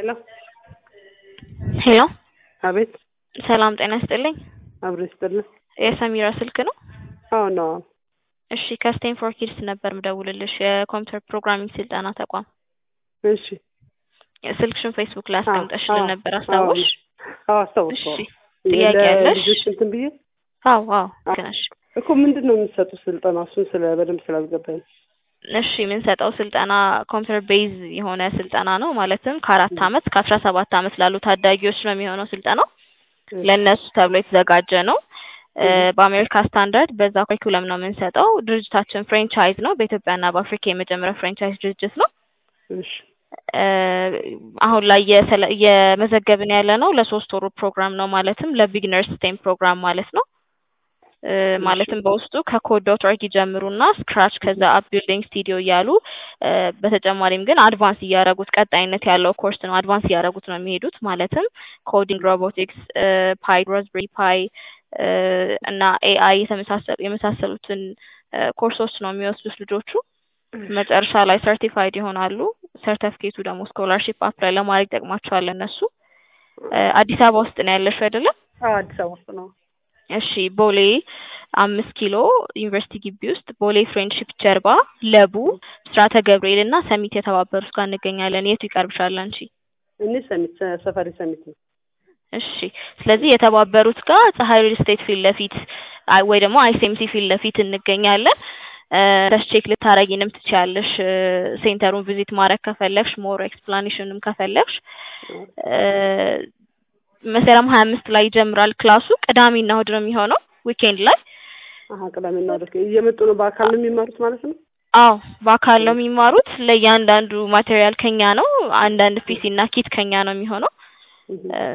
ሄሎ ሄሎ አቤት ሰላም ጤና ይስጥልኝ። አብሮ ይስጥልን። የሰሚራ ስልክ ነው? አዎ ነው። እሺ ከስቴንፎርድ ኪድስ ነበር ምደውልልሽ የኮምፒውተር ፕሮግራሚንግ ስልጠና ተቋም። እሺ ስልክሽን ፌስቡክ ላይ አስቀምጠሽልን አዎ፣ ነበር አዎ፣ አስታወሽ? አዎ አስታውስ። እሺ ጥያቄ ያለሽ? ልጆች እንትን ብዬ አዎ አዎ ልክ ነሽ። እኮ ምንድን ነው የሚሰጡት ስልጠና? እሱን ስለ በደንብ ስላልገባኝ እሺ የምንሰጠው ስልጠና ኮምፒውተር ቤዝ የሆነ ስልጠና ነው። ማለትም ከአራት አመት ከአስራ ሰባት አመት ላሉ ታዳጊዎች ነው የሚሆነው ስልጠናው። ለእነሱ ተብሎ የተዘጋጀ ነው። እ በአሜሪካ ስታንዳርድ በዛ ኩሪኩለም ነው የምንሰጠው። ድርጅታችን ፍሬንቻይዝ ነው። በኢትዮጵያና በአፍሪካ የመጀመሪያው ፍሬንቻይዝ ድርጅት ነው። እሺ እ አሁን ላይ እየሰለ- እየመዘገብን ያለ ነው ለሶስት ወሩ ፕሮግራም ነው። ማለትም ለቢግነርስ ስቴም ፕሮግራም ማለት ነው። እ ማለትም በውስጡ ከኮድ ዶት ኦርግ ይጀምሩና ስክራች ከዛ አፕ ቢልዲንግ ስቱዲዮ እያሉ እ በተጨማሪም ግን አድቫንስ እያደረጉት ቀጣይነት ያለው ኮርስ ነው። አድቫንስ እያደረጉት ነው የሚሄዱት። ማለትም ኮዲንግ፣ ሮቦቲክስ፣ ፓይ፣ ሮዝቤሪ ፓይ እ እና ኤአይ የተመሳሰሉ የመሳሰሉትን እ ኮርሶች ነው የሚወስዱት ልጆቹ። መጨረሻ ላይ ሰርቲፋይድ ይሆናሉ። ሰርተፍኬቱ ደግሞ ስኮላርሺፕ አፕላይ ለማድረግ ይጠቅማቸዋል እነሱ። እ አዲስ አበባ ውስጥ ነው ያለሽው አይደለም? አዎ አዲስ አበባ ውስጥ ነው። እሺ ቦሌ አምስት ኪሎ ዩኒቨርሲቲ ግቢ ውስጥ ቦሌ ፍሬንድሺፕ ጀርባ ለቡ ብስራተ ገብርኤል እና ሰሚት የተባበሩት ጋር እንገኛለን። የቱ ይቀርብሻል አንቺ? እኔ ሰሚት ሰፈሪ ሰሚት ነው። እሺ ስለዚህ የተባበሩት ጋር ፀሐይ ሪል ስቴት ፊት ለፊት አይ ወይ ደግሞ አይሴምሲ ፊት ለፊት እንገኛለን። እ ቼክ ልታረጊንም ትችያለሽ። እ ሴንተሩን ቪዚት ማድረግ ከፈለግሽ ሞር ኤክስፕላኔሽንም ከፈለግሽ እ መስከረም ሀያ አምስት ላይ ይጀምራል ክላሱ። ቅዳሜና እሑድ ነው የሚሆነው ዊኬንድ ላይ። አሀ ቅዳሜና እሑድ እየመጡ ነው። በአካል ነው የሚማሩት ማለት ነው። አዎ በአካል ነው የሚማሩት። ለእያንዳንዱ ማቴሪያል ከኛ ነው። አንዳንድ ፒሲ እና ኪት ከኛ ነው የሚሆነው። እ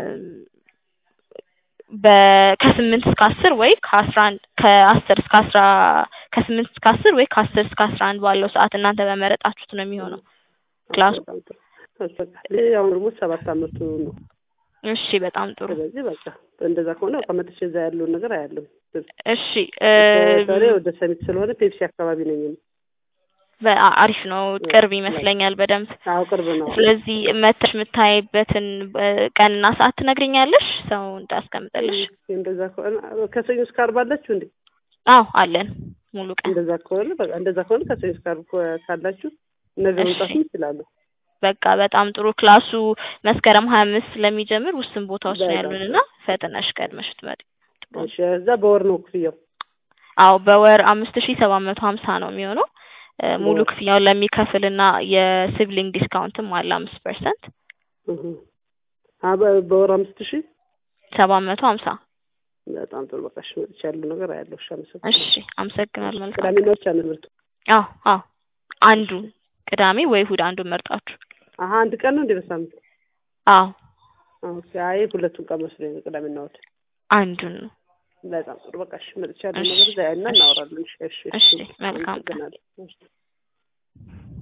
በ ከስምንት እስከ አስር ወይ ከአስራ አንድ ከአስር እስከ አስራ ከስምንት እስከ አስር ወይ ከአስር እስከ አስራ አንድ ባለው ሰዓት እናንተ በመረጣችሁት ነው የሚሆነው ክላሱ። በጣም ጥሩ። በቃ ልጄ አሁን ደግሞ ሰባት አመቱ ነው። እሺ በጣም ጥሩ። ስለዚህ በቃ እንደዛ ከሆነ በቃ መጥቼ እዛ ያለውን ነገር አያለሁ። እሺ እ ዛሬ ወደ ሰሚት ስለሆነ ፔፕሲ አካባቢ ነኝ እኔ። በ- አሪፍ ነው። ቅርብ ይመስለኛል በደንብ። አዎ ቅርብ ነው። ስለዚህ መተሽ የምታይበትን እ ቀንና ሰዓት ትነግሪኛለሽ ሰው እንዳስቀምጥልሽ? እንደዛ ከሆነ ከሰኞ እስከ ዓርብ አላችሁ እንዴ? አዎ አለን ሙሉ ቀን። እንደዛ ከሆነ በቃ እንደዛ ከሆነ ከሰኞ እስከ ዓርብ ከ- ካላችሁ ነገ እሺ። መምጣትም ይችላሉ። በቃ በጣም ጥሩ። ክላሱ መስከረም ሀያ አምስት ስለሚጀምር ውስን ቦታዎች ነው በጣም ያሉን እና ፈጥነሽ ቀድመሽ ብትመጪ ጥሩ ነው። እሺ እዛ በወር ነው ክፍያው? አዎ በወር አምስት ሺ ሰባት መቶ ሀምሳ ነው የሚሆነው። እ ሙሉ በወር። ክፍያውን ለሚከፍል እና የሲብሊንግ ዲስካውንትም አለ አምስት ፐርሰንት እህ አ በ- በወር አምስት ሺህ ሰባት መቶ ሀምሳ በጣም ጥሩ። በቃ እሺ መጥቼ ያለው ነገር አያለሁ። እሺ አመሰግናለሁ። እሺ አመሰግናለሁ። መልካም ቅዳሜና ብቻ ነው ትምህርቱ? አዎ አዎ አንዱን ቅዳሜ ወይ እሑድ አንዱን መርጣችሁ አሀ አንድ ቀን ነው እንዴ በሳምንት? አዎ ኦኬ። አይ ሁለቱን ቀን መስሎኝ ነው ቅዳሜና እሑድ። አንዱን ነው። በጣም ጥሩ። በቃ እሺ መጥቼ ያለው እሺ፣ ነገር እዛ እና እሺ፣ እናወራለን። እሺ እሺ እሺ መልካም ቀን። አመሰግናለሁ። እሺ